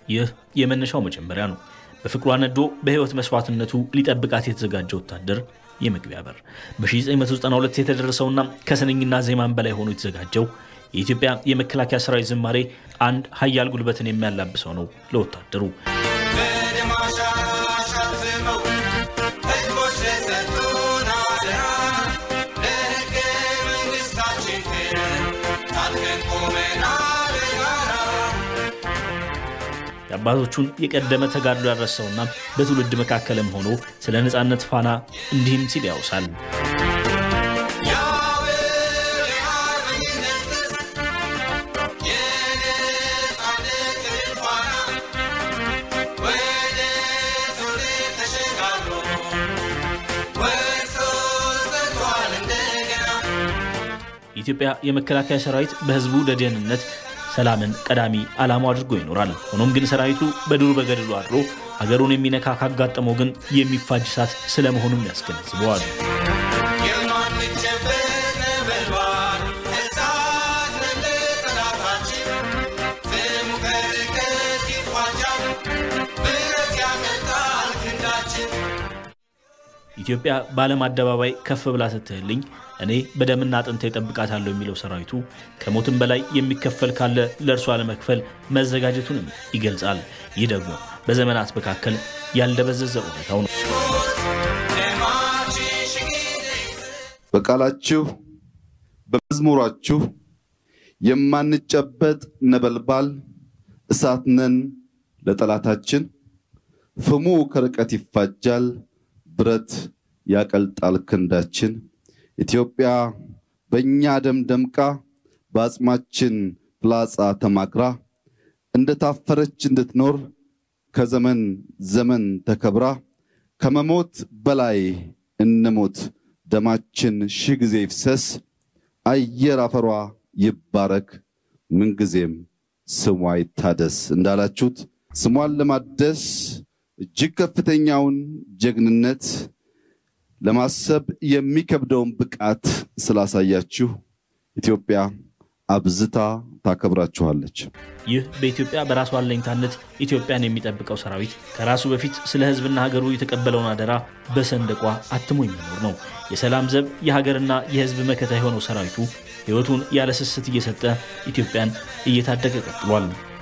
ይህ የመነሻው መጀመሪያ ነው። በፍቅሯ ነዶ በሕይወት መስዋዕትነቱ ሊጠብቃት የተዘጋጀ ወታደር የመግቢያ በር በ1992 የተደረሰውና ከስንኝና ዜማን በላይ ሆኖ የተዘጋጀው የኢትዮጵያ የመከላከያ ሰራዊት ዝማሬ አንድ ሀያል ጉልበትን የሚያላብሰው ነው ለወታደሩ። የአባቶቹን የቀደመ ተጋድሎ ያረሰውና በትውልድ መካከልም ሆኖ ስለ ነፃነት ፋና እንዲህም ሲል ያውሳል። የኢትዮጵያ የመከላከያ ሰራዊት በህዝቡ ደጀንነት ሰላምን ቀዳሚ ዓላማው አድርጎ ይኖራል። ሆኖም ግን ሰራዊቱ በዱር በገድሉ አድሮ ሀገሩን የሚነካ ካጋጠመው ግን የሚፋጅ እሳት ስለመሆኑም ያስገነዝበዋል። ኢትዮጵያ በዓለም አደባባይ ከፍ ብላ ስትህልኝ እኔ በደምና አጥንቴ እጠብቃታለሁ የሚለው ሰራዊቱ ከሞትም በላይ የሚከፈል ካለ ለእርሷ ለመክፈል መዘጋጀቱንም ይገልጻል። ይህ ደግሞ በዘመናት መካከል ያልደበዘዘ እውነታው ነው። በቃላችሁ በመዝሙራችሁ የማንጨበጥ ነበልባል እሳት ነን ለጠላታችን፣ ፍሙ ከርቀት ይፋጃል ብረት ያቀልጣል ክንዳችን። ኢትዮጵያ በእኛ ደም ደምቃ በአጽማችን ፍላጻ ተማክራ እንደታፈረች እንድትኖር ከዘመን ዘመን ተከብራ ከመሞት በላይ እንሞት ደማችን ሺህ ጊዜ ይፍሰስ አየር አፈሯ ይባረክ ምንጊዜም ስሟ ይታደስ እንዳላችሁት ስሟን ለማደስ እጅግ ከፍተኛውን ጀግንነት ለማሰብ የሚከብደውን ብቃት ስላሳያችሁ ኢትዮጵያ አብዝታ ታከብራችኋለች። ይህ በኢትዮጵያ በራሱ አለኝታነት ኢትዮጵያን የሚጠብቀው ሰራዊት ከራሱ በፊት ስለ ሕዝብና ሀገሩ የተቀበለውን አደራ በሰንደቋ አትሞ የሚኖር ነው። የሰላም ዘብ የሀገርና የሕዝብ መከታ የሆነው ሰራዊቱ ሕይወቱን ያለ ስስት እየሰጠ ኢትዮጵያን እየታደገ ቀጥሏል።